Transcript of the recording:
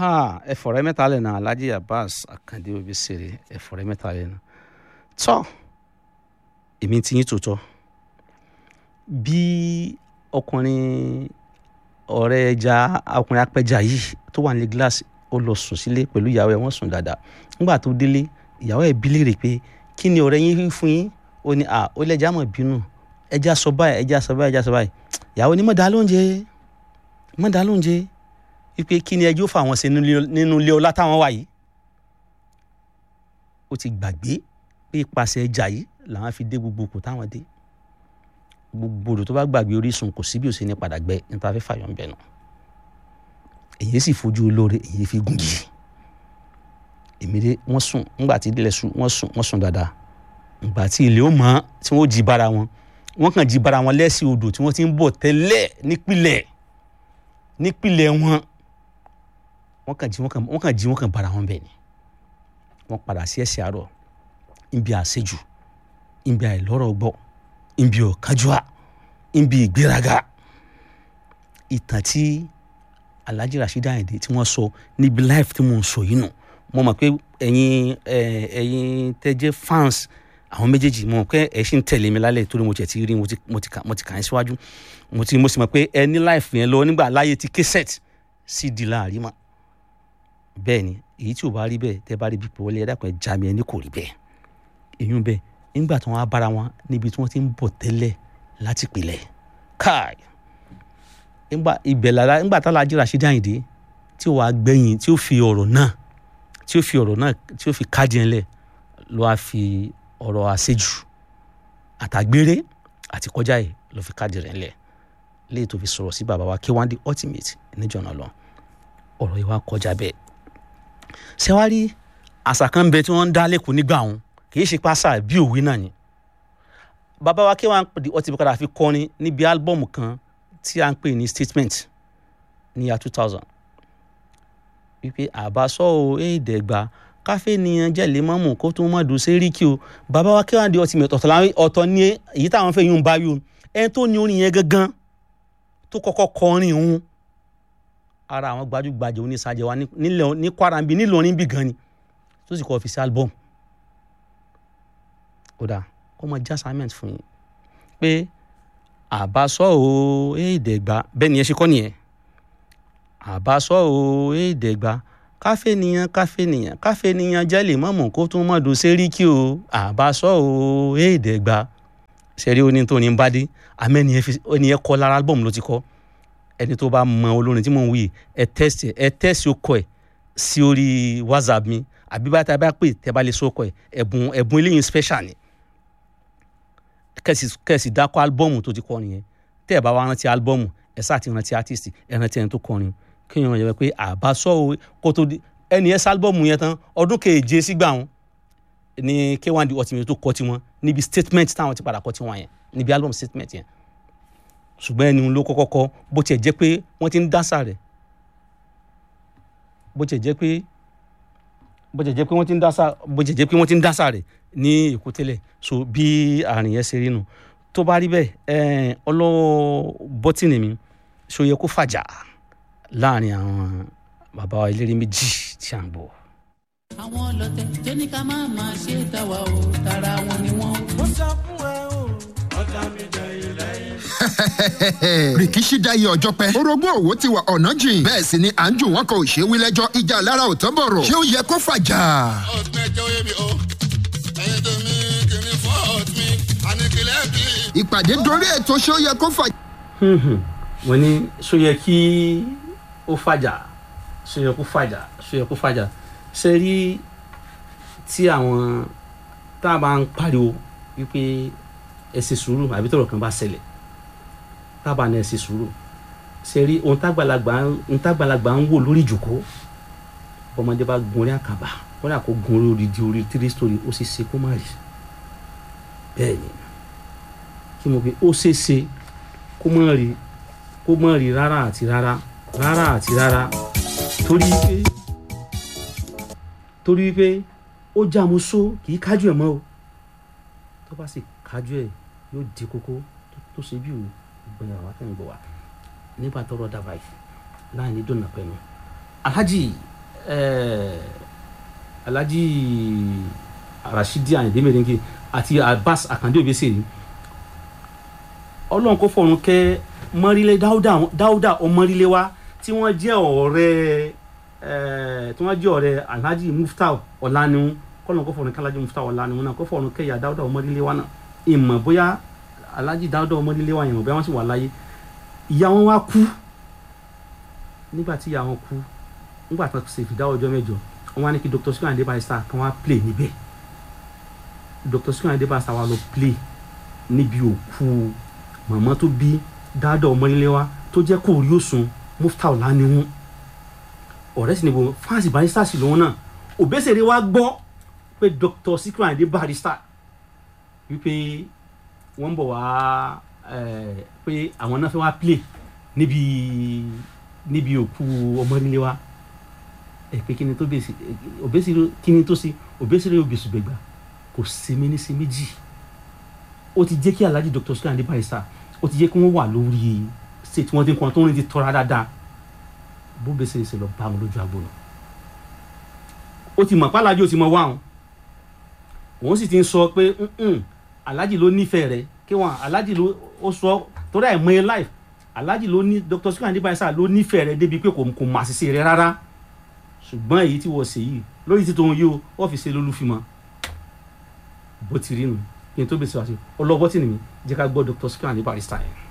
ha ẹ̀fọ̀rẹ́ mẹ́ta lẹ̀ náà alhaji abbas akande obisere ẹ̀fọ̀rẹ́ mẹ́ta lẹ̀ náà tọ́ èmi ti yín tòótọ́ bí ọkùnrin ọ̀rẹ́ ẹja ọkùnrin apẹja yìí tó wà ní gíláàsì ó lọ sùn sílé pẹ̀lú ìyàwó ẹ̀ wọ́n sùn dáadáa nígbà tó délé ìyàwó ẹ̀ bí léèrè pé kí ni ọ̀rẹ́ yín fún yín ó ní à ó lẹ́jà mọ̀ bínú ẹja sọ báyìí ẹja sọ báyìí ẹja sọ báyìí ìyàwó ní mọ̀dá lóúnjẹ mọ̀dá lóúnjẹ wípé kí ni ẹjọ́ fà wọ́n sí nínú ilé ọlá táwọn wà yìí ó ti gbàgbé pé ipasẹ̀ ẹja yìí làwọn fi dé gbogbo kò táwọn dé gbogbo odò tó bá gbàgbé orísun kò sí bí ó ṣe ní padà gbẹ nípa fífà yọ̀ ń bẹ̀ nù èyí sì fojú olóore èyí fi gùn yìí èmìrè wọ́n sùn ńgbà tí ilẹ̀ sùn wọ́n sùn wọ́n sùn dáadáa ńgbà tí ilé ó mọ́ tí wọ́n jí bára wọn wọ́n kàn jí bára wọn lẹ́sìn odò tí wọ́n ti ń bọ̀ tẹ́lẹ̀ nípìlẹ̀ nípìlẹ̀ wọn wọ́n kàn jí wọ́n kàn wọ́n kàn jí wọ́n kàn bára wọn bẹ̀ ni wọ́n padà sí ẹ̀sìn àárọ̀ níbi àṣejù níbi àìlọ́rọ̀ gbọ́ níbi ọ̀kánjúà níbi ìgbéraga ìtàn tí Alhaji Rasheed Ayinde tí wọ́n sọ níbi live tí mò ń sọ yìí nù mo mọ̀ pé ẹ̀yin ẹ̀yin tẹ́ jẹ́ fans àwọn méjèèjì mo mọ̀ pé ẹ̀ ṣì ń tẹ̀lé mi lálẹ́ torí mo tiẹ̀ ti rí mo ti mo ti kà mo ti kà yín síwájú mo ti mo sì mọ̀ pé ẹ ní live yẹn lọ nígbà láyé ti késẹ̀t cd láàrin mọ́ bẹ́ẹ̀ ni èyí tí ò bá rí bẹ́ẹ̀ tẹ́ bá rí bí pé wọlé ẹ dákun ẹ já mi ẹ ní kò rí bẹ́ẹ̀ èyí ń bẹ́ẹ̀ nígbà tí wọ́n á bára wọn níbi tí wọ́n ti ń bọ̀ tẹ́lẹ̀ láti pìlẹ̀ káì nígbà ibẹ̀ lára nígbà tá Alhaji Rasheed Ayinde tí ó wàá gbẹ̀yìn tí ó fi ọ̀rọ̀ náà tí ó fi ọ̀rọ̀ náà tí ó fi kájí ẹ̀ lẹ̀ ló wá fi ọ̀rọ̀ àṣejù àtàgbére àti kọjá yìí ló fi kájí rẹ̀ lẹ̀ léyìí tó fi sọ̀rọ̀ sí bàbá wa K1 ultimate níjọ̀nà lọ ọ̀rọ̀ yìí wá kọjá bẹ́ẹ̀ ṣẹ́wárí àṣà kan bẹ tí wọ́n ń dá lẹ́kọ̀ọ́ nígbà wọn kì í ṣe pásá bí òwe náà ni bàbá wa K1 ultimate padà fi kọrin níbi álbọ̀mù kan tí a ń pè ní statement ní ya two thousand wípé àbásọ o èèdẹ̀gba káfé nìyẹn jẹ́lẹ̀ mọ́mù kó tún mọ́ dùn séríkì o bàbá wa K1 ultimate ọ̀tọ̀ ní èyí táwọn fẹ́ yún bá yún ẹni tó ní orin yẹn gangan tó kọ́kọ́ kọrin òun ara àwọn gbajúgbajà onísàjẹ wa ní Kwara níbi nílọrin bí gan ni tó sì kọ́ fi sí album kódà kó mọ já assignment fún yín pé àbásọ o èèdẹ̀gba bẹ́ẹ̀ ni ẹ ṣe kọ́ nìyẹn àbásọ o èèdẹ̀gba káfé nìyẹn káfé nìyẹn káfé nìyẹn jẹ́lẹ̀ mọ́mù kó tún mọ́ dùn séríkì o àbásọ o èèdẹ̀gba ṣẹ̀rí oní tó ní bá dé àmẹ́ni ẹ kọ́ lára album ló ti kọ́ ẹni tó bá mọ olórin tí mò ń wí ẹ tẹ́sì ẹ tẹ́sì okọ̀ ẹ̀ sí orí whatsapp mi àbí bá tá a bá pè tẹ́ bá lè sókọ̀ ẹ̀ ẹ̀bùn ẹ̀bùn eléyìí special ni kẹ́sì kẹ́sì dákọ̀ álbọ́ọ̀mù tó ti kọ́ nìyẹn tẹ́ ẹ̀ bá wá rántí álbọ́ọ̀mù ẹ̀ sáà ti rántí artist ẹ̀ rántí ẹni tó kọrin kéèyàn yẹ pé àbásọ o kó tó di ẹni ẹ̀ sálbọ́ọ̀mù yẹn tán ọdún keje sígbà wọn ní K1 ultimate tó kọ́ tiwọn níbi statement táwọn ti padà kọ́ tiwọn yẹn níbi album statement yẹn ṣùgbọ́n ẹni ló kọ́kọ́ kọ́ bó tiẹ̀ jẹ́ pé wọ́n ti ń dásà rẹ̀ bó tiẹ̀ jẹ́ pé bó tiẹ̀ jẹ́ pé wọ́n ti ń dásà bó tiẹ̀ jẹ́ pé wọ́n ti ń dásà rẹ̀ ní èkó tẹ́lẹ̀ so bí àrùn yẹn ṣe rí nu tó bá rí bẹ́ẹ̀ ọlọ́wọ́ bọ́tìnì mi ṣó yẹ kó fàjà láàrin àwọn bàbá wa eléré méjì tí à ń bọ̀. àwọn ọlọ̀tẹ̀ tó ní ká má máa ṣe tàwa o tara wọn ni wọn. ó sọ fún ẹ o ọjà mi jẹ ilẹ̀ yìí rìkíṣí dáyé ọjọ́ pẹ́. orogún òwò ti wà ọ̀nà jìn. bẹ́ẹ̀ sì ni à ń jù wọ́n kan ò ṣe wí lẹ́jọ́ ìjà lára ò tán bọ̀rọ̀. ṣé ó yẹ kó fàjà? ọ̀tún ẹjọ́ yé mi o ẹyin tó mi kìíní fọ́ọ̀tù mi àníkìlẹ̀ bí. ìpàdé dorí ètò ṣé ó yẹ kó fàjà? wọ́n ní ṣó yẹ kí ó fàjà ṣó yẹ kó fàjà ṣó yẹ kó fàjà ṣe rí tí àwọn tá a bá ń pariwo wípé ẹ ṣe sùúrù àbí tọ̀rọ̀ kan bá ṣẹlẹ̀ tábà ní ẹ ṣe sùúrù ṣe rí ohun tágbàlagbà ohun tágbàlagbà ń wò lórí ìjòkó ọmọdé bá gun orí àkàbà kódà kó gun orí odidi orí three story ó ṣe ṣe kó má rí bẹ́ẹ̀ ni kí mo pe ó ṣe ṣe kó má rí kó má rí rárá àti rárá rárá àti rárá torí pé torí pé ó já mo só kì í kájú ẹ̀ mọ́ o tó bá sì kájú ẹ̀ yóò di kókó tó ṣe bí òun gbẹ̀yà wá tẹ̀ ń gbọ̀ wá nígbà tọrọ dábàá yìí láì ní dùnà pẹ̀lú alhaji eh, alhaji rasidi ayinde merengue àti abbas akande obesere ọlọ́run kó fọ̀run kẹ́ mọ́rílẹ̀ dáúdà dáúdà ọmọrílẹ̀ wa tí wọ́n jẹ́ ọ̀rẹ́ eh, tí wọ́n jẹ́ ọ̀rẹ́ alhaji muftau ọ̀lànìhun kọ́lọ́n kó fọ̀run kẹ́ alhaji muftau ọ̀lànìhun náà kó fọ̀run kẹ́ ìyá dáúdà ọmọrílẹ̀ wa náà ìmọ̀ bóyá alhaji dáúdà ọmọrílẹ̀ wa ìmọ̀ bóyá wọ́n sì wà láyé ìyá wọn wá kú nígbà tí ìyá wọn kú nígbà tí wọ́n ṣe ìfìdáwọ́ ọjọ́ mẹ́jọ wọ́n wá ní kí dr sukun ade barrister kan wá play níbẹ̀ dr sukun ade barrister wá lọ play níbi òkú màmá tó bí dáadọ́ ọmọléléwá tó jẹ́ kó rí òsùn muftau lánìhún ọ̀rẹ́ sì ni bo fáǹsì barrister sì lòun náà òbẹ́sẹ̀rẹ̀ wá gbọ́ pé dr sukun ade barrister wípé wọ́n ń bọ̀ wá eh, pé àwọn náà fẹ́ wá play níbi níbi òkú ọmọléléwá ẹ pé kí ni tó bèsì òbésìrè kí ni tó sí òbésìrè òbèsù gbẹgbà kò sí mi ní sí méjì ó ti jẹ́ kí alhaji dr sukran adé barrister ó ti jẹ́ kí wọ́n wà lórí ṣe tí wọ́n ti ń kọ́ tó ń ti tọ́ra dáadáa bó bèsè ṣe lọ bá wọn lójú agbo lọ ó ti mọ̀ pé alhaji ó ti mọ̀ wá wọn òun sì ti ń sọ pé "Mm-mm, alhaji ló nífẹ̀ẹ́ rẹ kí wọn alhaji ló ó sọ torí ẹ̀ mọ́ ẹ life alhaji ló ní dr sukran adé barrister ló nífẹ̀ẹ́ rẹ débi pé kò kò mà ṣiṣẹ́ rẹ rárá ṣùgbọ́n èyí tí wọ́n ṣe yìí lórí títò wọn yìí o wọ́n fi ṣe lólúfimọ́ bó ti rí nu kí n tó bèsè wá sí ọlọ́bọ́tì nìyí jẹ́ ká gbọ́ dr sukran ní barrister yẹn.